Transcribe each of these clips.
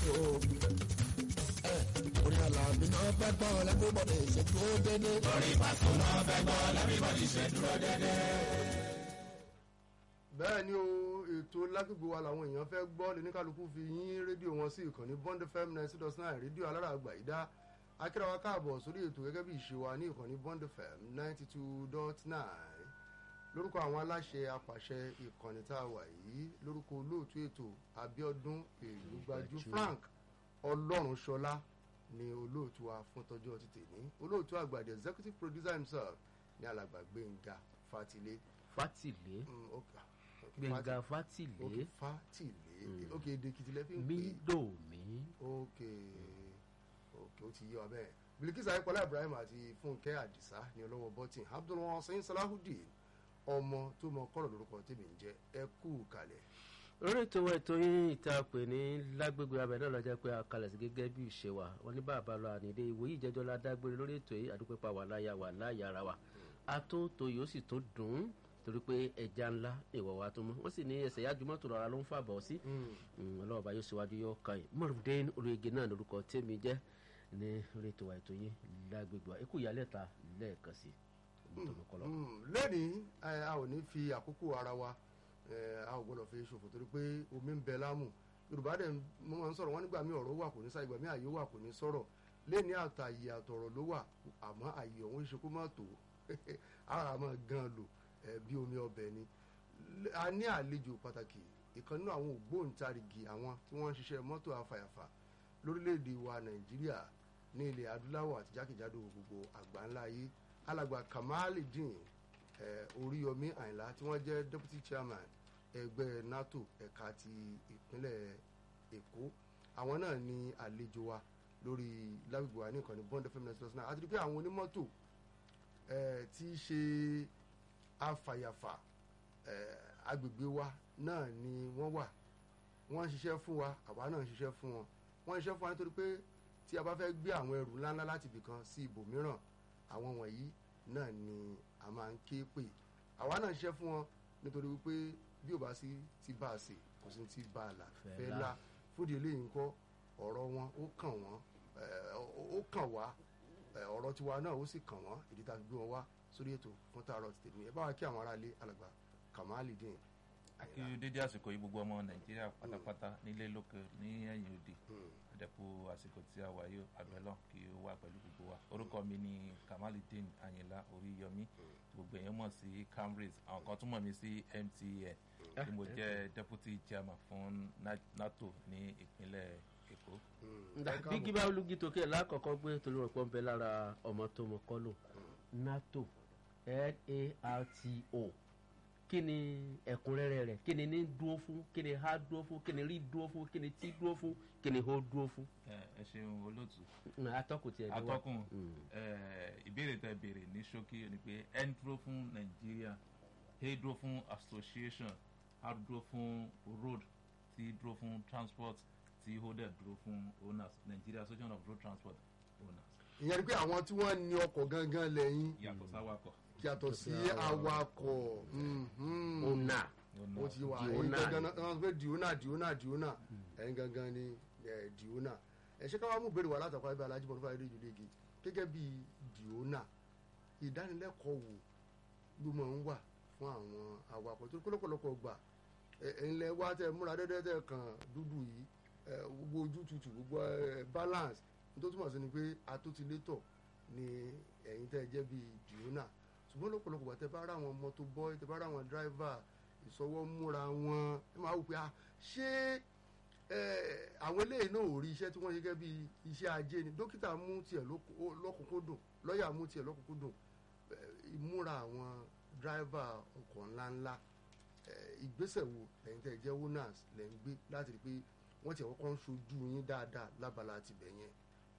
tó ẹ orí àlàbí náà fẹ́ gbọ́ lẹ́gbẹ́bọ̀dé ìṣètò dédé. orí pàtó náà fẹ́ gbọ́ lẹ́gbẹ́bọ̀dé ìṣètò dédé. bẹ́ẹ̀ ni o ètò lágbègbè wa làwọn èèyàn fẹ́ gbọ́ lóníkàlùkù fi yín rédíò wọn sí ìkànnì bond fm ninety dot nine rédíò alára àgbà ìdá akírawa káàbọ̀ sórí ètò gẹ́gẹ́ bí ìṣe wa ní ìkànnì bond fm ninety two dot nine lórúkọ àwọn aláṣẹ apàṣẹ ìkànnì tá a wà yìí lórúkọ olóòtú ètò abiodun èlùgbàjú frank ọlọ́runṣọlá ni olóòtú wa fún tọjọ́ ti tèmi olóòtú àgbà the executive producer himself ní alàgbà gbẹ̀ngà fatilé. fátìlé Mm, okay. gbẹ̀ngà ok fátìlé fatilé ok èdè kìtìlẹ̀ fi ń pè é mídòmí ok ok ó ti yé wa bẹ́ẹ̀ bilikisa ayípọ̀lá ibrahim àti fúnkẹ́ àdìsá ní ọlọ́wọ́ bọ́tìn abdulwasin salahudeen ọmọ tó mọ kọ́rọ̀ lórúkọ tèmi ń jẹ́ ẹ kú kalẹ̀. lórí ètò wa ètò yín ìta pè ní lágbègbè abẹ náà lọ́jọ́ pé a kalẹ̀ sí gẹ́gẹ́ bí ìṣe wa wọn ní bàbá lọ ànídé ìwòyí ìjẹ́jọ́ la dágbére lórí ètò yìí àdúpẹ́ pa wà láyà wà láyà ara wa atótó yóò sì tó dùn ún torí pé ẹja ńlá ìwọ̀ wa tó mú wọ́n sì ní ẹsẹ̀ yájú mọ́tò rọra ló ń fàbọ̀ sí ọlọ́ọ̀bá yóò síwájú yóò kàn yín mọ̀rùndín olóyege náà lórúkọ tèmi jẹ́ ní orí ètò wa ètò yín lágbègbè wa ikú ìyálẹ̀ta lẹ́ẹ̀kan sí tọmọkọlọ. lẹ́nìí ẹ, a ò ní fi àkókò ara wa ẹ, a ò gbọ́dọ̀ fi ṣòfò torí pé omi ń bẹ lámù yorùbá dẹ̀ mo máa ń sọ̀rọ̀ wọ́n nígbà mí ọ̀rọ̀ wà kò ní sáà ìgbà mí àyè wà kò ní sọ̀rọ̀ lẹ́nìí àtàyè àtọ̀rọ̀ ló wà àmọ́ àyè ọ̀hún ṣe kó má tó ara máa gan lò ẹ, bí omi ọbẹ̀ ni L- a ní àlejò pàtàkì ìkan nínú àwọn ògbóǹtarìgì àwọn tí wọ́n ń ṣiṣẹ́ mọ́tò afàyàfà lórílẹ̀‐èdè wa nàìjíríà ní ilẹ̀ adúláwọ̀ àti jákèjádò gbogbo àgbáńlá ayé alàgbà kamalidin eh, oríyọmí àyìnlá tí wọ́n jẹ́ deputy chairman ẹgbẹ́ nato ẹ̀ka ti ìpínlẹ̀ èkó àwọn náà ní àlejò wa lórí lágbègbè wa ní ìkànnì bond fm ninety plus nine àti pé àwọn onímọ́tò eh, tí í ṣe afàyàfà eh, agbègbè wa náà ni wọ́n wà wọ́n ń ṣiṣẹ́ fún wa àwa náà ń ṣiṣẹ́ fún wọn wọ́n ń ṣiṣẹ́ fún wa nítorí pé tí a bá fẹ́ gbé àwọn ẹrù ńláńlá láti ibìkan sí ibòmíràn àwọn wọ̀nyí náà ni a máa ń ké pè àwa náà ń ṣiṣẹ́ fún wọn nítorí wípé bí ò bá sí ti bá a sè kò sí ti bá a là Fẹ́ fẹ́ là. là fúdi eléyìí ńkọ́ ọ̀rọ̀ wọn ó kàn wọ́n eh, ó- ó kàn wá eh, ọ̀rọ̀ tiwa náà ó sì kàn wọ́n ìdí tá a fi gbé wọn wá sórí ètò fún tààrọ̀ ti tèmi ẹ bá wa kí àwọn aráalé alàgbà kamalidin akíyó dédé àsìkò yìí gbogbo ọmọ nàìjíríà pátápátá nílé lókè ní ẹ̀yìn òdì àdẹ̀kù àsìkò tí a wà yóò àdúrà kí ó wà pẹ̀lú gbogbo wa orúkọ mi ni kamalidin ayinla oríyọmí gbogbo èèyàn mọ̀ sí camrys àwọn kan tún mọ̀ mí sí mtn tí mo jẹ́ deputy chairman fún Na- nato ní ìpínlẹ̀ èkó. bí gíbá olùgí tókè lákọ̀ọ́kọ́ gbé torí wọn pọ́n bẹ lára ọmọ tó mọ kọ́lò nato n-a-r-t-o kí ni ẹ̀kúnrẹ́rẹ́ rẹ̀ kí ni ní dúró fún kí ni ha dúró fún kí ni rí dúró fún kí ni tí dúró fún kí ni ho dúró fún. ẹ ẹ ṣeun olóòtú Mm, atọ́kùn tiẹ̀ ló wà. atọ́kùn Mm. ẹ, ìbéèrè tẹ béèrè ní ṣókí ni pé n dúró fún nàìjíríà a dúró fún association r dúró fún road t dúró fún transport t o dẹ̀ dúró fún owners nigeria association of road transport owners ìyẹn ni pé àwọn tí wọ́n ní ọkọ̀ gangan lẹ́yìn yàtọ̀ sáwakọ̀ yàtọ̀ sí awakọ̀ mhm. ona ó ti wà Diona. ẹ̀yin gangan náà wọ́n pé diona diona diona ẹ̀yin gangan ni eh, diona ẹ̀ ṣé ká wá mú ìbéèrè wá látàkọ́ ẹgbẹ́ alájí bọ́dún fáyé rédíò léegi gẹ́gẹ́ bí diona ìdánilẹ́kọ̀ọ́ wo ló máa ń wà fún àwọn awakọ̀ tó lọ́pọ̀lọpọ̀ gbà ẹ̀ńlẹ̀ wá tẹ múra dẹ́dẹ́ tẹ kàn dúdú yìí eh, gbogbo ojú tutù gbogbo eh, balance tó túmọ̀ sí ni pé atótilétọ̀ ni ẹ̀yin tẹ́ jẹ́ bíi diona ṣùgbọ́n lọ́pọ̀lọpọ̀ gbà tẹ bá rà wọn mọ́tò bọ́ì tẹ bá rà wọn driver ìsọwọ́ múra wọn ẹ máa wò pé ah ṣé eh, àwọn eléyìí náà ò rí iṣẹ́ tí wọ́n ṣe gẹ́gẹ́ bí iṣẹ́ ajé ni dókítà mú tiẹ̀ lóko- lọ́kùnkúndùn lọ́ọ̀yà mú tiẹ̀ lọ́kùnkúndùn eh, ìmúra àwọn dráìvà ọkọ̀ ńláńlá eh, ìgbésẹ̀ wo lẹ́yìn tẹ́ ẹ jẹ́ owners lẹ́ ń gbé láti rí i pé wọ́n ti kọ́kọ́ ń ṣojú yín dáadáa lábala tibẹ̀ yẹn.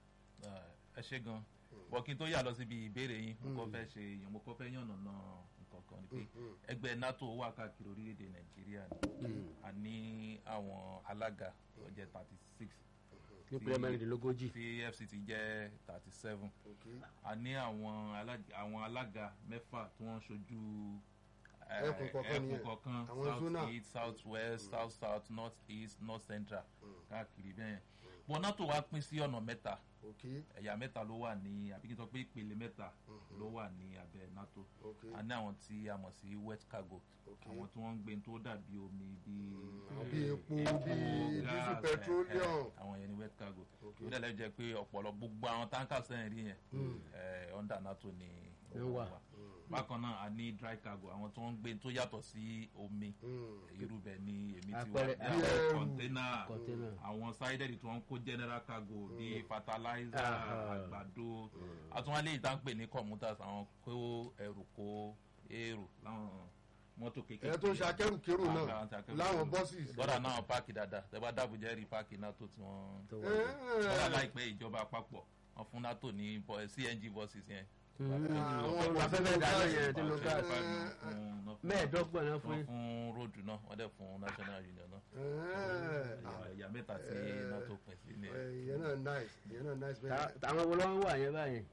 ẹ ṣe gan bọ́ kí n tó yà lọ síbi ìbéèrè yín mo kọ́ fẹ́ ṣe mo kọ́ fẹ́ yànnà náà nǹkan kan ni pé ẹgbẹ́ nato wà káàkiri orílẹ̀-èdè nàìjíríà ni a ní àwọn alága tó jẹ́ thirty six ní pẹ́ẹ́ mẹ́rìndínlógójì tí fct jẹ́ thirty seven Okay. a ní àwọn alága àwọn alága mẹ́fà tí wọ́n ń ṣojú eh, Ẹkùn kọ̀ọ̀kan ẹkùn nìyẹn. kọ̀ọ̀kan Àwọn south zona. east south west south south north east north central káàkiri bẹ́ẹ̀ bọ́n nato wá pín sí ọ̀nà mẹ́ta ok ẹ̀yà mẹ́ta ló wà ní àbí kí n sọ pé ìpele mẹ́ta ló wà ní abẹ́ nato ok a ní àwọn tí a mọ̀ sí wet cargo ok àwọn tí wọ́n ń gbé tó dàbí omi bíi àwọn bíi epo epo, bíi gas, diesel eh, petroleum eh, àwọn yẹn ni wet cargo ok ó dẹ̀ lẹ́yìn jẹ́ pé ọ̀pọ̀lọ gbogbo àwọn tankers sẹ́yìn rí yẹn eh, under nato ni ó Ló wà. wà bákan náà a ní dry cargo àwọn tó ń gbé tó yàtọ̀ sí omi Mm. irú bẹ́ẹ̀ ni èmi ti wà Àpẹẹrẹ- bí Bí àwọn ẹrù. kọ̀ńténà kọ̀ńténà. àwọn sided tí wọ́n ń kó general cargo bíi fertilizer Aha. àgbàdo àtúnwálé ìta ń pè ní commuters àwọn kó ẹrù kó èrò láwọn mọ́tò kékeré ẹ̀ tó ń ṣe akẹ́rùkérò Àwọn náà àti akẹ́rù láwọn kérò. bọ́sì lọ́dà náà páàkì dáadáa tẹ́ bá dábùjẹ́ rí páàkì náà tó tí wọ́n tó wà ní. lọ́dà láìpẹ́ ìjọba àpapọ̀ wọn fún nato ní bọ- cng buses yẹn àwọn afẹ́fẹ́ dáná yẹn tí ló ká Five five náà fún- náà fún- mẹ́ẹ̀ẹ́dọ́gbọ̀n náà fún wọ́n yín. fún road náà wọ́n dẹ̀ fún national union náà ẹ̀yà- ẹ̀yà mẹ́ta tí nato pín sí ni ìyẹn náà nice ìyẹn náà nice Ta- bẹ́ẹ̀ táwọn wo ló ń wà yẹn báyìí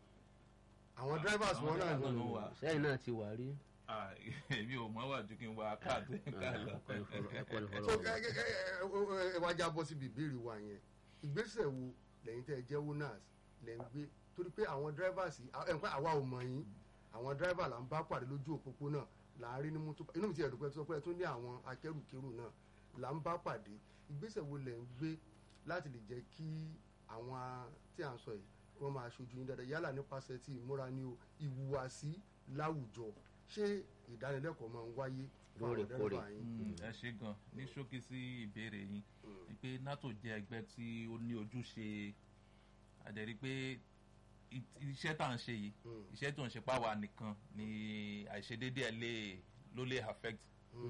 àwọn drivers wọn náà Àwọn ni drivers wà. sẹ́yìn náà ti wà rí. Ah, èmi ò mọ̀ wà ju kí n wa káàdì ká lọ. ẹ̀kọ́ ni so fọlọ́ ẹ ẹ ẹ ẹ ẹ wá já bọ́ síbi ìbéèrè wa yẹn ìgbésẹ̀ wo lẹ́yìn tẹ́ ẹ jẹ́ owners lẹ́ ń gbé torí pé àwọn drivers yìí ẹ̀ ń pẹ́ àwa ò mọ̀ yín àwọn driver là ń bá pàdé lójú òpópónà là ń rí ní mú tó inú mi ti ẹ̀dùn pẹ́ tó pẹ́ tó ní àwọn akẹ́rùkérù náà là ń bá pàdé ìgbésẹ̀ wo lẹ́ ń gbé láti lè jẹ́ kí àwọn a- tí à ń sọ yìí kí wọ́n máa ṣojú yín dáadáa yálà nípasẹ̀ tí ìmúra ní o ìhùwàsí láwùjọ ṣé ìdánilẹ́kọ̀ọ́ máa ń wáyé fún àwọn Lóòrèkóòrè. driver yín? Mm, ẹ ṣe gan ní ṣókí sí ìbéèrè yín ni pé nato jẹ́ ẹgbẹ́ tí ó ní ojúṣe àjẹrí pé i- iṣẹ́ tá à ń ṣe yìí Mm. iṣẹ́ tó ń ṣe páwa nìkan ni àìṣedéédé ẹ̀ lè ló lè affect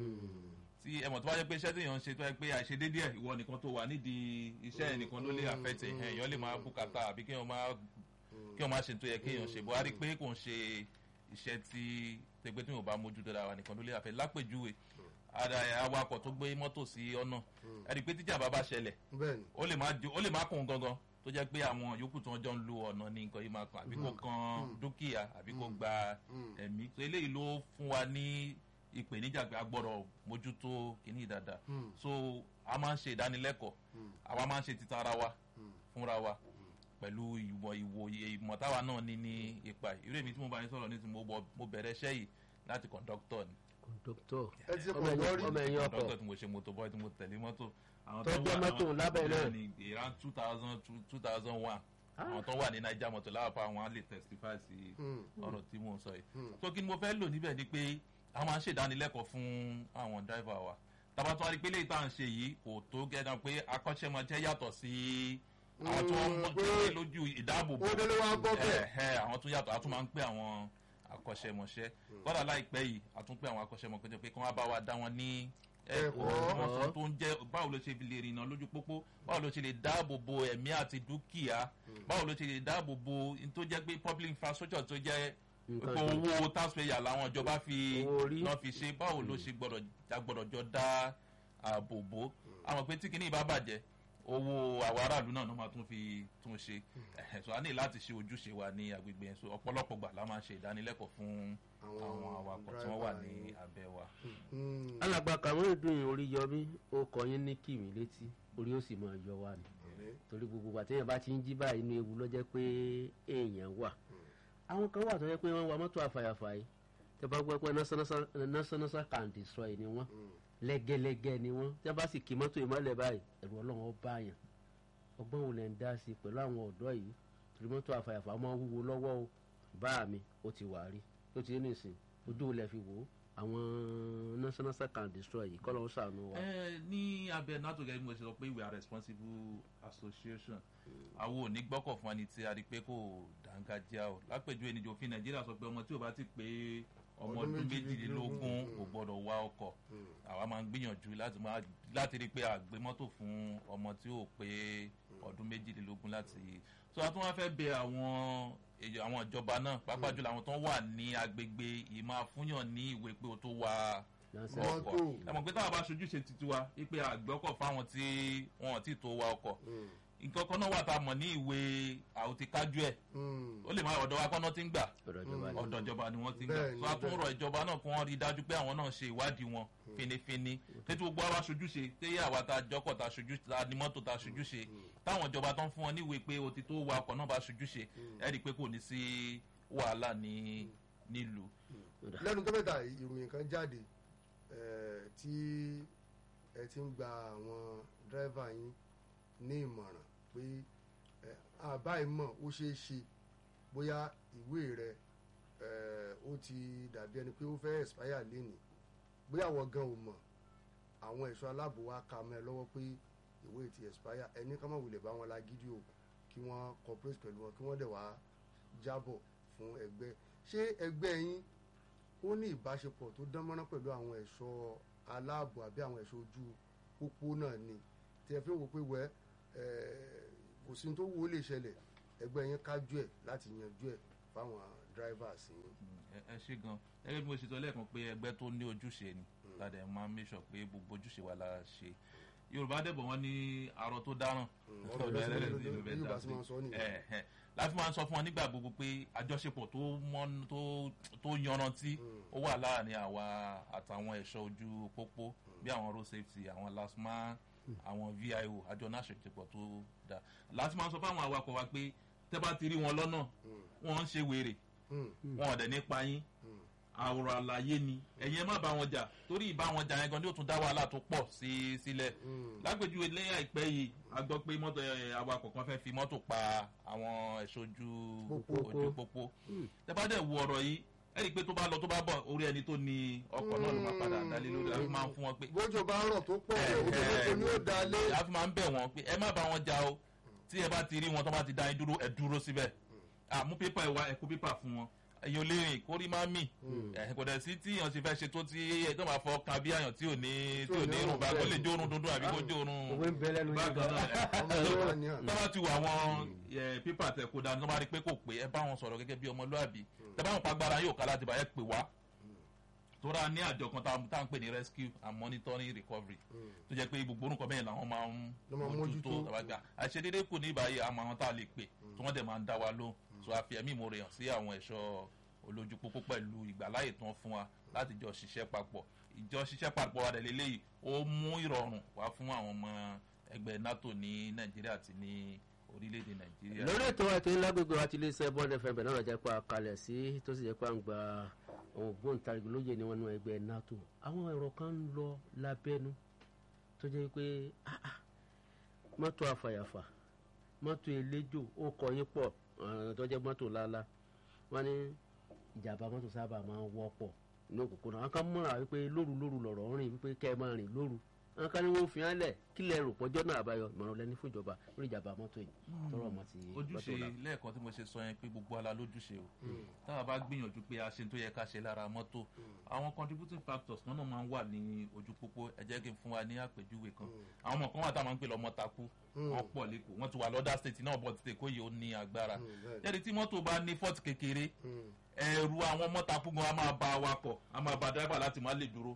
tí ẹ mọ̀ tó bá jẹ́ pé iṣẹ́ tí èèyàn ń ṣe tó yẹ pé àìṣedéédé ẹ̀ ìwọ nìkan tó wà nídìí iṣẹ́ ẹ̀ nìkan ló lè affect ẹ̀ èèyàn lè máa bùkátà àbí kéèyàn máa kí wọn máa ṣe tó yẹ kéèyàn ṣe bó a rí i pé kò ń ṣe iṣẹ́ tí tẹgbẹ́ tí wọn bá mójú tó dára nìkan ló lè àfẹ́ lápèjúwe ara ẹ̀ awakọ̀ tó gbé mọ́tò sí ọ̀nà ẹ rí i pé tíjà bá bá ṣẹlẹ̀ bẹ́ẹ̀ni ó lè má ju- ó lè má kún un gangan tó jẹ́ pé àwọn yòókù tí wọ́n jọ ń lo ọ̀nà ní nǹkan yìí máa kàn àbí kó kan dúkìá àbí kó gba ẹ̀mí so eléyìí ló fún wa ní ìpèníjà pé a gbọ́dọ̀ mójútó kìíní dáadáa so a máa ń ṣe ìdánilẹ́kọ̀ọ́ àwa máa ń ṣe títa ara wa fúnra wa pẹ̀lú ìwọ̀ ìwòye ìmọ̀ táwa náà ní ní ipa yìí irú èmi tí mo bá yín sọ̀rọ̀ nísìnyí mo bọ̀- mo bẹ̀rẹ̀ iṣẹ́ yìí láti kọ̀ǹdọ́kítọ̀ ni kọ̀ńdọ́tọ̀ ẹ ti ṣe ọmọ pọ̀ ẹ̀yìn lọ́rí ọmọ ẹ̀yìn ọkọ̀ kọ̀ǹdọ́kítọ̀ tí mo ṣe motor boy tí mo tẹ̀lé mọ́tò àwọn Tó jẹ́ wà- mọ́tò àwọn- lábẹ́ náà. bẹ́ẹ̀ ni around two thousand two thousand one àwọn tó wà ní naija mọ́tò láwàpá àwọn á lè testify sí ọ̀rọ̀ tí mò ń sọ yìí tó kí ni mo fẹ́ lò níbẹ̀ ni pé a máa ń ṣèdánilẹ́kọ̀ọ́ fún àwọn driver wa tàbá tó wá rí pé léyìí tá à ń ṣe yìí kò tó gẹ́gẹ́ pé akọ́ṣẹ́mọṣẹ́ yàtọ̀ sí àwọn tó ń Mm, mọ́- pé tó ní lójú ìdáàbòbò ó délé wá gbọ́ bẹ́ẹ̀. ẹ ẹ àwọn tó yàtọ̀ a tún máa ń pè àwọn akọ́ṣẹ́mọṣẹ́ kọ́dà láìpẹ́ yìí a tún pè àwọn akọ́ṣẹ́mọṣẹ́ pé kí wọ́n bá wa dá wọn ní ẹ̀kọ́ Ẹ̀kọ́. wọn sọ tó ń jẹ́ báwo ló ṣe fi lè rìnnà lójú pópó báwo ló ṣe lè dáàbò bo ẹ̀mí àti dúkìá báwo ló ṣe lè dáàbò bo n tó jẹ́ pé public infrastructure tó jẹ́ Nǹkan pé tó- owó taxpayer làwọn ìjọba fi Owó orí. náà fi ṣe báwo ló ṣe gbọ́dọ̀ gbọ́dọ̀ jọ dá ààbò bò àwọn pé tí kìíní bá bàjẹ́ owó àwọn aráàlú náà ló máa tún fi tún ṣe ẹ̀hẹ̀, so a ní láti ṣe ojúṣe wa ní agbègbè yẹn so ọ̀pọ̀lọpọ̀ gbà la máa ń ṣe ìdánilẹ́kọ̀ọ́ fún Àwọn àwọn awakọ̀ tí wọ́n wà ní driver abẹ́ wa. alàgbà kàwọn ìdùn orí yọ mí ó kọ yín ní kìmí létí orí ó sì máa yọ wá ni torí gbogbo àti èèyàn bá ti ń jí báyìí inú ewu ló jẹ́ pé èèyàn wà àwọn kan wà tó jẹ́ pé wọ́n wa mọ́tò àfàyàfàyè tẹ́ bá gbọ́ pé national can destroy ni wọ́n lẹ́gẹ́lẹ́gẹ́ ni wọ́n tẹ́ bá sì kí mọ́tò ìmọ̀lẹ̀ báyìí ẹ̀rù ọlọ́run ó bá yàn ọgbọ́n wo lẹ̀ ń dá sí pẹ̀lú àwọn ọ̀dọ́ yìí torí mọ́tò àfàyàfà máa ń wúwo lọ́wọ́ o bá mi ó ti wà rí ó ti ní ìsìn ojú wo lẹ fi wò ó àwọn national can destroy yìí kọ́ ló ń ṣàánú wa. ẹ ní abẹ nato gẹ́gẹ́ bí mo ṣe sọ pé we are responsible association àwọn ò ní gbọ́kọ̀ fún ẹni tí a rí pé kò dángájá o lápèjúwe níjọ òfin nàìjíríà sọ pé ọmọ tí ò bá ti pé ọmọ Ọdún ọdún méjìlélógún, méjìlélógún mm. kò gbọdọ̀ wá ọkọ̀ àwa máa ń gbìyànjú láti máa láti rí i pé àgbé mọ́tò fún ọmọ tí ò pé ọdún méjìlélógún láti so a tún wá fẹ́ bẹ àwọn èyí- àwọn ìjọba náà pàápàá jùlọ àwọn tó wà ní agbègbè ìmọ̀ àfúnyàn ní ìwé pé o tó wà Lásán. ọkọ̀ Mọ́tò. ẹ mọ̀ pé táwọn bá ṣojú ṣe titi wa wípé àgbẹ̀ ọkọ̀ fáwọn tí wọn ò tí tó wa ọkọ̀ nǹkan kan náà wà tá a mọ̀ ní ìwé àwòtíkájú ẹ̀ Mm. ó lè má ọ̀dọ̀ wa kọ́nà tí ń gbà ọ̀dọ̀ ìjọba ni. ọ̀dọ̀ ìjọba ni wọ́n ti ń gbà Bẹ́ẹ̀ni, tó a tún bẹ́ẹ̀ni. rọ ìjọba náà kí wọ́n rí i dájú pé àwọn náà ṣe ìwádìí wọn finifini tètè gbogbo àwa ṣojú ṣe téyé àwa ta jọkọ̀ ta ṣojú ta ni mọ́tò ta ṣojú ṣe táwọn ìjọba tó ń fún wọn níwèé pé o ti tó wa ọkọ̀ náà bá ṣojú ṣe ẹ rí i pé kò ní sí wàhálà ní nílùú lẹ́nu tó mẹ́ta ìròyìn kan jáde eh, tí ẹ ti ń gba àwọn dírẹ́fà yín ní ìmọ̀ràn pé eh, àbá ìmọ̀ ó ṣeé ṣe bóyá ìwé rẹ eh, ó ti dàbí ẹni pé ó fẹ́ expire lénìí bóyá àwọn gan ò mọ̀ àwọn ẹ̀ṣọ́ aláàbò wa ka mọ́ ẹ lọ́wọ́ pé ìwé ti expire ẹni ká má wulẹ̀ bá wọn la gidi o kí wọ́n cooperate pẹ̀lú wọn kí wọ́n dẹ̀ wá jábọ̀ fún ẹgbẹ́ ṣé ẹgbẹ́ yín ó ní ìbáṣepọ̀ tó dán mọ́rán pẹ̀lú àwọn ẹ̀ṣọ́ aláàbò àbí àwọn ẹ̀ṣọ́ ojú pópó náà ni tí ẹ fi ń wo pé wẹ́ ẹ̀, kò sí ní tó wó lè ṣẹlẹ̀ ẹgbẹ́ yín kájú ẹ̀ láti yanjú ẹ̀ fáwọn drivers yín. ẹ ẹ ṣe gan gẹ́gẹ́ bí mo ṣe sọ lẹ́ẹ̀kan pé ẹgbẹ́ tó ní ojúṣe ni ládẹ máa ń make sure pé gbogbo ojúṣe wa la ṣe yorùbá dẹ̀bọ̀ wọn ní arọ tó dáràn ọ̀rọ̀ lọ́sẹ̀ lọ́sẹ̀ bí yorùbá sì máa ń sọ nìyẹn. ẹ ẹ láti máa ń sọ fún wọn nígbà gbogbo pé àjọṣepọ̀ tó mọ́ tó tó yanrantí ó wà láàrin àwa àtàwọn ẹ̀ṣọ́ ojú pópó bí àwọn road safety àwọn lasma àwọn vio àjọ náà ṣèjọpọ̀ tó dáa láti máa ń sọ fún àwọn awakọ̀ wa pé tẹ́ bá ti rí wọn lọ́nà wọ́n ń ṣe wèrè Mm, wọn ò dẹ̀ nípa yín mm, àwòrán àlàyé ni ẹ̀yin ẹ má bá wọn jà torí ìbá wọn jà yẹn gan ni ó tún dá wàhálà tó pọ̀ sí sílẹ̀ mm. lágbèjúwe lẹ́yìn àìpẹ́ yìí a gbọ́ pé mọ́tò ẹ̀, awakọ̀ kan fẹ́ fi mọ́tò pa àwọn ẹ̀ṣọ́ ojú Pópó. ojú pópó tẹ́bá dẹ̀ wo ọ̀rọ̀ yìí ẹ rí i pé tó bá lọ tó bá bọ̀ orí ẹni tó ní ọkọ̀ náà ló máa padà dálé lórí láti máa ń fún wọn pé bójú bá rọ̀ tó pọ̀ ẹ, ojú ẹ, tó ní ó dalé. a fi máa ń bẹ̀ wọ́n pé ẹ má bá wọn jà o tí ẹ bá ti rí wọn tó bá ti dá yín dúró ẹ dúró síbẹ̀ àmú pépà ẹ wá ẹ kó pépà fún wọn ẹ̀yin ò lè rìn kórí má mì ẹ̀ kò dẹ̀ sí tí èèyàn ti fẹ́ ṣe tó tí ẹ̀ tó máa fọ kan bí àyàn tí ò ní tí ò ní irun bá kó lè jó orun dúndún àbí kó jó orun òwe ń bẹ lẹ́nu yín bákan gan. náà ọmọ ìlú wa ni à. tọ́ba ti wà àwọn pépà tẹ̀ kó dání tó bá rí pé kò pé ẹ bá wọn sọ̀rọ̀ gẹ́gẹ́ bí ọmọlúàbí tẹ bá wọn pa agbára yóò ká láti bá ẹ pè wá tóra ní àjọ kan tá tá à ń pè ní rescue and monitoring recovery tó jẹ́ pé gbogbo orúkọ bẹ́ẹ̀ làwọn máa ń Ló máa ń mójútó. mójútó àbájá àṣedédé kù ní ìbáyé àmọ́ àwọn tá a lè pè tí wọ́n dẹ̀ máa ń dá wa lóhùn so àfi ẹ̀mí ìmoore hàn sí àwọn ẹ̀ṣọ́ olójú pópó pẹ̀lú ìgbàláyè tán fún wa láti jọ ṣiṣẹ́ papọ̀ ìjọ ṣiṣẹ́ papọ̀ wa dẹ̀ lélẹ́yìí ó mú ìrọ̀rùn wá fún àwọn ọmọ ẹgbẹ́ nato ní nàìjíríà àti ní orílẹ̀-èdè nàìjíríà. lórí ètò ètò ńlágbègbè wa ti lè ṣe bọ́ọ̀dù fm bẹ̀rẹ̀ náà jẹ́ pé a kalẹ̀ sí tó sì jẹ́ pé à ń gba àwọn ògbóǹtarìgì lóye ní wọn nínú ẹgbẹ́ nato àwọn ẹ̀rọ kan ń lọ lábẹ́nu tó jẹ́ pé ah, ah, mọ́tò àfàyàfà mọ́tò eléjò ó kọ yín pọ̀ àwọn tó jẹ́ mọ́tò lálá wọ́n ní ìjàmbá mọ́tò sábà máa ń wọ́pọ̀ ní òkùnkùn náà àwọn kan múra wípé lóru lóru lọ̀rọ̀ ń rìn wípé kẹ́ ẹ máa rìn lóru àwọn kan ní wọ́n fi hàn lẹ̀ kílẹ̀ rò pọ́jọ́ náà àbáyọ ìmọ̀ràn lẹ́ni fún ìjọba lórí ìjàmbá mọ́tò yìí tọrọ ọmọ ti ojúṣe mọ́tò náà. lẹ́ẹ̀kan tí mo ṣe sọ yẹn pé gbogbo ala lójúṣe o táwa bá gbìyànjú pé a ṣe tó yẹ ká ṣe lára mọ́tò àwọn contributing factors náà máa ń wà ní ojú pópó ẹ jẹ́ kí n fún wa ní àpèjúwe kan àwọn ọmọ kan wà táwọn máa ń pè lọ́mọ takú wọ́n pọ̀ lẹ́kọ̀ọ́ wọ́n ti wà lọ́dà state náà bọ̀ tètè kó yìí ó ní agbára bẹ́ẹ̀. jẹ́rìí tí mọ́tò bá ní fọ́ọ̀tì kékeré Mm, ẹ̀rù àwọn ọmọ takú gan a máa ba awakọ̀ a máa ba driver láti má lè dúró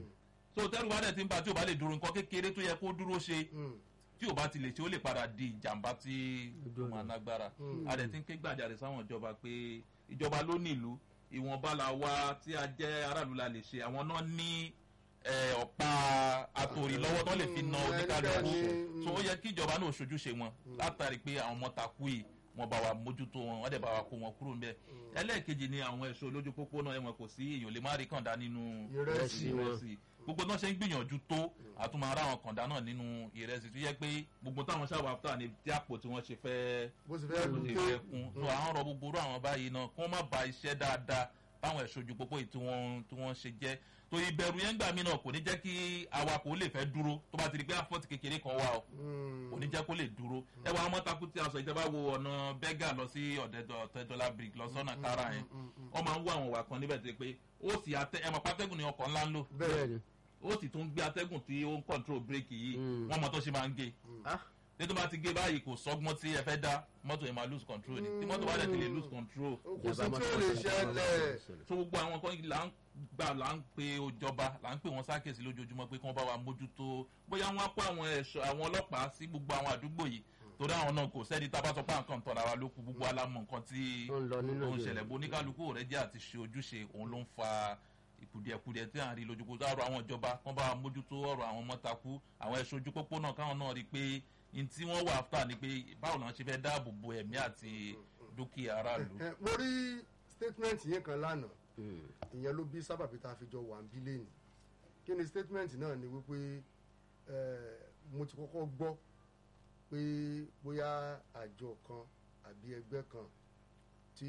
so tẹ́rù bá dẹ̀ ti ń ba tí ò bá lè dúró nǹkan kékeré tó yẹ kó dúró ṣe mm, tí ò bá ti lè ṣe ó lè padà di ìjàmbá tí ó máa nágbára a dẹ̀ ti ń ké gbàjarè sáwọn ìjọba pé ìjọba ló nílùú ìwọ̀nba la wá tí a jẹ́ aráàlú la lè ṣe àwọn náà ní eh, ọ̀pá àtòrí lọ́wọ́ tó lè fi na Mm, oníkálukú ẹnikẹ́ni, so ó yẹ kí ìjọba náà ṣojúṣe wọn látàrí pé àwọn ọmọ takú yìí wọn bá wa mójútó wọn wọn dẹ̀ bá wa kó wọn kúrò ńbẹ̀ ẹlẹ́ẹ̀kejì ni àwọn ẹ̀ṣọ́ olójú pópó náà ẹ̀wọ̀n kò sí èèyàn lè má rí kàndá nínú Ìrẹsì wọn. ìrẹsì gbogbo náà ṣe ń gbìyànjú tó àtúmọ̀ ara àwọn kàndá náà nínú ìrẹsì tó yẹ pé gbogbo táwọn ṣàwọ̀ àfúta ní tí àpò tí wọ́n ṣe fẹ́ bó ti fẹ́ bó lù ṣe tó fẹ́ kún so àwọn ọ̀rọ̀ gbogbo irú àwọn báyìí náà kí wọ́n má ba iṣẹ́ dáadáa báwọn ẹ̀ṣọ́ ojú pópó yìí tí wọ́n tí wọ́n ṣe jẹ́ tó ìbẹ̀rù yẹn gbà mí náà kò ní jẹ́ kí awakọ̀ ó lè fẹ́ dúró tó bá ti di pé àfọ́tì kékeré kan wà o kò ní jẹ́ kó lè dúró ẹ wá ọmọ takú tí a sọ ìjọba wo ọ̀nà bẹ́gà lọ sí ọ̀tẹ́dọ́là brick lọ sọ́nà kára yẹn wọ́n máa ń wá àwọn ìwà kan níbẹ̀ tó yẹ pé ó sì atẹ́ ẹ mọ̀ pátẹ́gùn ni ọkọ̀ ńlá ń lò bẹ́ẹ̀ ni ó sì tún gbé atẹ́gùn tí ó ń control bírèkì yìí Mm. wọ́n mọ tó ṣe máa ń gé ah ní tó bá ti gé báyìí kò sọ́gbọ́n tí ẹ fẹ́ dá mọ́tò yẹn máa lose control ni tí mọ́tò bá dẹ̀ ti lè lose control kò sí tí ó lè ṣẹlẹ̀ so gbogbo àwọn kan là ń gbà là ń pe ìjọba là ń pè wọn sákèsí lójoojúmọ́ pé kí wọ́n bá wa mójútó bóyá wọ́n á kó àwọn ẹ̀ṣọ́ àwọn ọlọ́pàá sí gbogbo àwọn àdúgbò yìí torí àwọn náà kò sẹ́ni tá a bá sọ pé nǹkan tọ́ra wa ló kú gbogbo alámọ̀ nǹkan tí Ó ń lọ nínú ó ń ìlú. ṣẹlẹ̀ bó oníkálukú rẹ̀ jẹ́ àti ṣe ojúṣe òun ló ń fa ìkùdìẹ̀kudìẹ̀ tí à ń rí lójúkú ọ̀rọ̀ àwọn ìjọba kán bá wa mójútó ọ̀rọ̀ àwọn mọ́takú àwọn ẹ̀ṣọ́ ojú pópó náà káwọn náà rí i pé n tí wọ́n wà áfítà ni pé báwo náà ṣe fẹ́ dáàbò bo ẹ̀mí àti dúkìá aráàlú. ẹ mo rí statement yẹn kan lánàá ìyẹn ló bí sábàbí tá a fi jọ wà ń bí lẹ́nu kí ni statement náà ni wípé ẹ, mo ti kọ́kọ́ gbọ́ pé bóyá àjọ kan àbí ẹgbẹ́ kan ti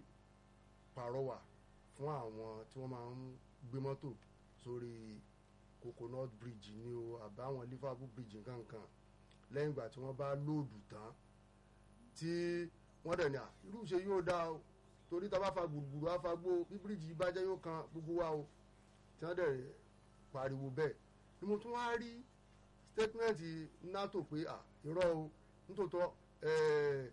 pàrọwà fún àwọn tí wọ́n máa ń gbé mọ́tò sórí coconut bridge ni o àbáwọn liverpool bridge nkankan lẹ́yìn ìgbà tí wọ́n bá lóòdù tán tí wọ́n dẹ̀ ní à irú ṣe yóò dá o torí tá a bá fa gbùrùgbùrù á fa gbó bí bíríìjì bá jẹ́ yóò kan gbogbo wa o tí wọ́n dẹ̀ pariwo bẹ́ẹ̀ ni mo tún wá rí statement nato pé à irọ́ o nítòótọ́ ẹ̀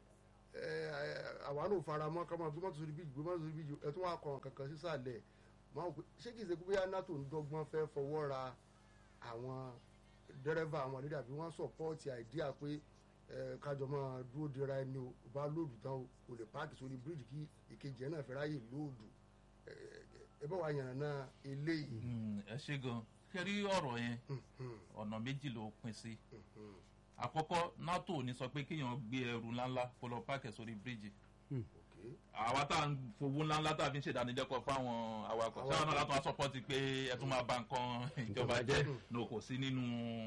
ẹ̀ àwa náà fara mọ́ ká máa gbé mọ́tò sórí bíríìjì gbé mọ́tò sórí bíríìjì ẹ̀ tún wá kọ̀ kankan sísàlẹ̀ máa wò pé ṣé kìí ṣe pé bóyá nato ń dọ́gbọ́n fẹ́ fọwọ́ ra àwọn dẹ́rẹ́fà àwọn lédè àbí wọ́n sọ̀pọ́ọ̀tì àìdíà pé ẹ, kájọ máa dúró dira ẹni o ò bá lóòdù tán o kò lè páàkì sórí bíríìjì kí ìkejì ẹ náà fẹ́ ráyè lóòdù ẹ, ẹ, ẹ bá wa yànnà náà eléyìí. Mm, ẹ ṣe gan kẹrí ọ̀rọ̀ yẹn ọ̀nà méjì ló pín sí àkọ́kọ́ nato ò ní sọ pé kéèyàn gbé ẹrù ńláńlá kó lọ páàkì sórí bíríìjì Okay. àwa tá à ń fowó ńláńlá tá a fi ń ṣèdánilẹ́kọ̀ọ́ fáwọn awakọ̀ Awakọ̀. sáwọn náà látọ̀ sọ́pọ́tì pé ẹ tún máa ba nǹkan ìjọba jẹ́ ní kò sí nínú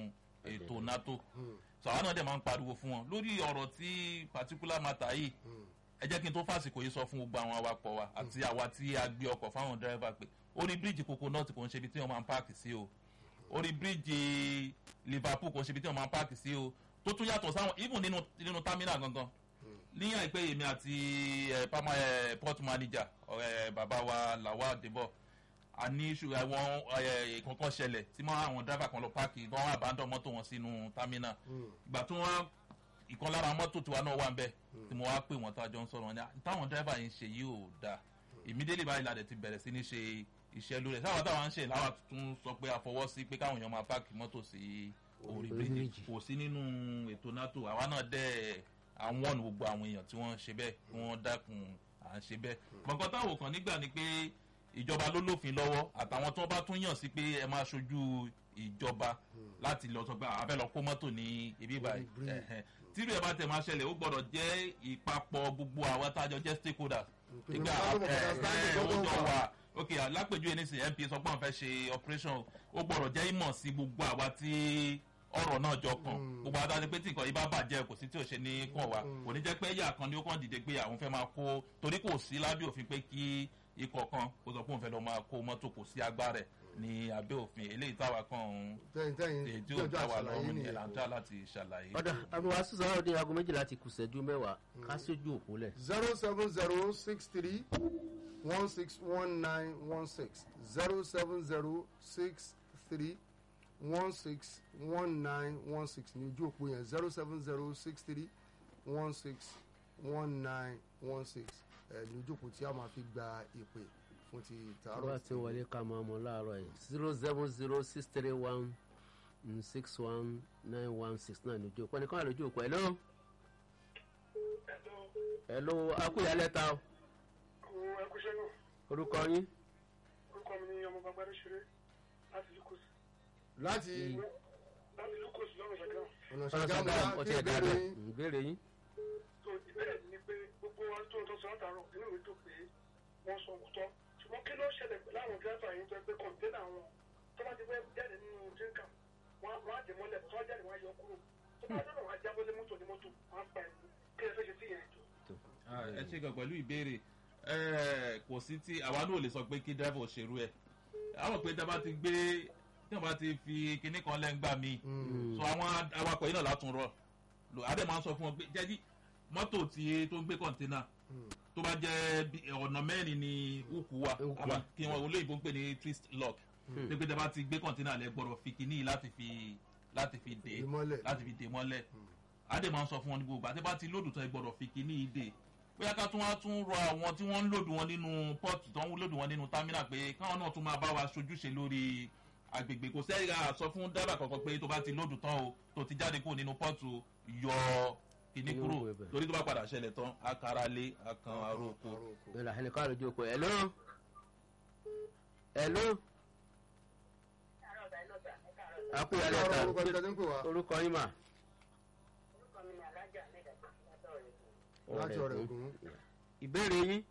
ètò nato sọ àwọn náà dẹ̀ máa ń pariwo fún wọn lórí ọ̀rọ̀ tí particular matter yìí ẹ jẹ́ kí n tó fàsìkò yìí sọ fún gbogbo àwọn awakọ̀ wa àti àwa tí a gbé ọkọ̀ fáwọn dírẹ́fà pé orí bíríìjì coconut kò ń ṣe ibi tí wọ́n máa ń páàkì sí o orí bíríìjì liverpool kò ń ṣe ibi tí wọ́n máa ń páàkì sí o tó tún yàtọ̀ sáwọn even nínú nínú terminal gangan ní àìpẹ́ èmi àti ẹ̀ pama ẹ̀ port manager ọ̀rẹ́ bàbá wa làwa débọ̀ a ní ṣù àwọn ẹ̀ kankan ṣẹlẹ̀ tí wọ́n àwọn dírẹ́fà kan lọ páàkì wọ́n wá àbádọ́ mọ́tò wọn sínú terminal ìgbà tí wọ́n ìkan lára mọ́tò tiwa náà wà ń bẹ̀ tí mo wá pè wọ́n tó àjọ ń sọ̀rọ̀ wọn ni táwọn dírẹ́fà yìí ń ṣe yìí ò dáa ìmídélé báyìí la dẹ̀ ti bẹ̀rẹ̀ sí ní ṣe iṣẹ́ lórí ẹ̀ sáwọn táwọn ń ṣe láwa tún sọ pé àfọwọ́ sí pé káwọn èèyàn máa páàkì mọ́tò sí orí Orí bíríjì bíríjì. kò sí nínú ètò nato àwa náà dẹ̀ àwọn ọ̀nà gbogbo àwọn èèyàn tí wọ́n ń ṣe bẹ́ẹ̀ kí wọ́n dákun à ń ṣe bẹ́ẹ̀ gbọ̀ngàn táwọn kan nígbà ni pé ìjọba ló lófin lọ́wọ́ àtàwọn tí wọ́n bá tún yàn sí pé ẹ máa ṣojú ìjọba láti lọ sọ pé àbẹ́ lọ kó mọ́tò ní ibi báyìí bridge. ẹ̀hẹ́n. tírú ẹ̀ bá tẹ̀ máa ṣẹlẹ̀ ó gbọ́dọ̀ jẹ́ ìpapọ̀ gbogbo àwọn tájọ jẹ́ stakeholders Pé ìgbà ká ló mọ̀ ẹ̀ kọ́ta sáà ẹ̀ ní ó gbọ́dọ̀ jọ wà. wà ok alápèjúwe ní sìn mp sọ pé àwọn fẹ́ ṣe operation ó gbọ́dọ̀ jẹ́ ìmọ̀ sí gbogbo àwa tí ọ̀rọ̀ náà jọ kàn gbogbo àwọn àti pé tí nǹkan yìí bá bàjẹ́ kò sí tí ò ṣe ní kàn wá kò ní jẹ́ pé ẹ̀yà kan ni ó kàn dìde pé àwọn fẹ́ máa kó torí kò sí lábẹ́ òfin pé kí ikọ̀ kan kó sọ pé òun fẹ́ lọ máa kó mọ́tò kò sí agbára ẹ̀ ní abẹ́ òfin eléyìí táwa kan ń tẹ́yìn tẹ́yìn èyí tí tí ó ọjọ́ dá wa àṣàlàyé lọ́rùn ní nìyẹn ẹ̀làǹtà láti ṣàlàyé. ọ̀dà àbúrò sísan ní aago méjìlá ti kù sẹ́jú mẹ́wàá ká sójú òpó lẹ̀. zero seven zero six three one six one nine one six zero seven zero six three one six one nine one six ní ojú òpó yẹn zero seven zero six three one six one nine one six ẹ ní ojú òpó tí a máa fi gba ìpè fún ti tààrọ̀ bá ti wọlé ká máa mọ láàárọ̀ yìí zero seven zero six three one six one nine one six nine lójú òpó ẹnìkan wà lójú òpó hello hello akúyalẹ̀ ta o Àwọn ẹkúṣẹ́ náà, orúkọ yín orúkọ mi ni ọmọ Bagbádé Ṣeré láti Lucas. láti Láti Lucas lọ́nà ṣàkà. ọ̀nà ọ̀nà ṣàgámù sàgámù ọtí láti ẹ̀dá ìbéèrè rẹ̀ yín. ìbéèrè yín. So ìbéèrè mi ni pé gbogbo wa tó ń tọ́ sọ látàárọ̀ inú mi tó pé wọ́n sọ òkútọ́. Ṣùgbọ́n kí ló ṣẹlẹ̀ pẹ̀lú àwọn dírẹ́fà yìí tó ẹgbẹ́ kọ̀ǹténà wọn tó bá ti fẹ́ jáde nínú jíǹkà wọ́n á dè mọ́lẹ̀ tó bá jáde wọ́n á yọ kúrò. Tó bá dọ̀dọ̀ wọ́n á jábọ́ lé mọ́tò ní mọ́tò wọ́n á pa ẹ̀kú. Kí ẹ fẹ́ ṣe sí ìyẹn ètò? Ah, ẹ ṣe gan pẹ̀lú ìbéèrè ẹ kò sí tí àwa náà lè sọ pé kí dẹ́fọ̀ ṣerú ẹ̀ àwọn pé tí a bá ti gbé tí wọ́n bá ti fi kinní kan lẹ́ngbà míì so àwọn awakọ̀ yìí náà látún rọ̀ lò adé máa ń sọ fún wọn pé jẹ́jí mọ́tò tí tó ń gbé kọ̀ǹténà tó bá jẹ́ bí- ọ̀nà mẹ́rin ni ukù wa Ukù àbá wa. kí wọn olóyìnbó ń pè ní twist lock pé pé tí a bá ti gbé kọ̀ǹténà lẹ gbọ́dọ̀ fi kinní yìí láti fi láti fi dé Dè mọ́lẹ̀. láti fi dè mọ́lẹ̀ adé máa ń sọ fún wọn ní gbogbo àti bá ti lòdù tán ẹ gbọ́dọ̀ fi kinní yìí dè bóyá ká tún wá tún rọ àwọn tí wọ́n ń lòdù wọn nínú pọ́ọ̀tù tó ń lòdù wọn nínú támínà pé káwọn náà tún máa bá wa ṣojúṣe lórí agbègbè kò sẹ́yìn sọ fún dábà kankan pé tó bá ti lòdù tán o tó ti jáde kúrò nínú pọ́ọ̀tù yọ kíní Kíní kúrò kúrò ibẹ̀. torí tó bá padà ṣẹlẹ̀ tán akara lé akan aróko Àrò oko. ìlà ẹnì kan lójú oko ẹ̀ló ẹ̀ló àkúyà lẹ́ta orúkọ ibi tẹ́tí ń pè wá orúkọ yín mà. láti ọ̀rẹ́ ògùn. ìbéèrè yín.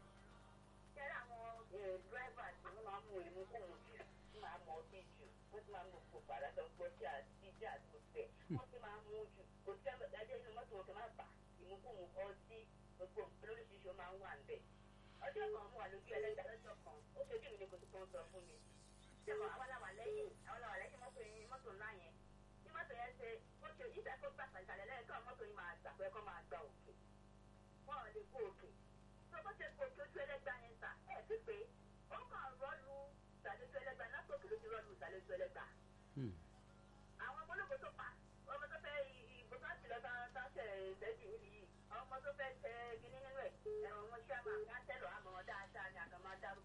ọjọ́ kan mú wa lójú ẹlẹ́gbà lọ́jọ́ kan ó ṣojú mi ní kò tó kàn sọ fún mi ṣẹ́kọ̀ àwọn làwà lẹ́yìn àwọn làwà lẹ́yìn mọ́tò yẹn mọ́tò ńlá yẹn tí mọ́tò yẹn ṣe ó ṣe ìfẹ́ kó gbà sàlẹ̀ lẹ́yìn kan mọ́tò yẹn máa gbà pé kó máa gba òkè wọ́n ò lè kó òkè tó bó ṣe kó ojú ẹlẹ́gbà yẹn sà ẹ̀ sí pé ó kàn rọ́ọ̀lù sàlẹ̀tù ẹlẹ́gbà látòkè ló ti rọ́ọ̀lù sàlẹ̀tù ẹlẹ́gbà àwọn ọmọlógo tó pa ọmọ tó fẹ́ ìbò tó ti lọ bá sáṣẹ̀ ìṣẹ́jú níbi yìí àwọn ọmọ tó fẹ́ tẹ gíní nínú ẹ̀ ẹ̀rọ wọn ṣáà máa ń tẹ́lọ̀ àmọ́ dáadáa ni àkàmọ́ dárúkọ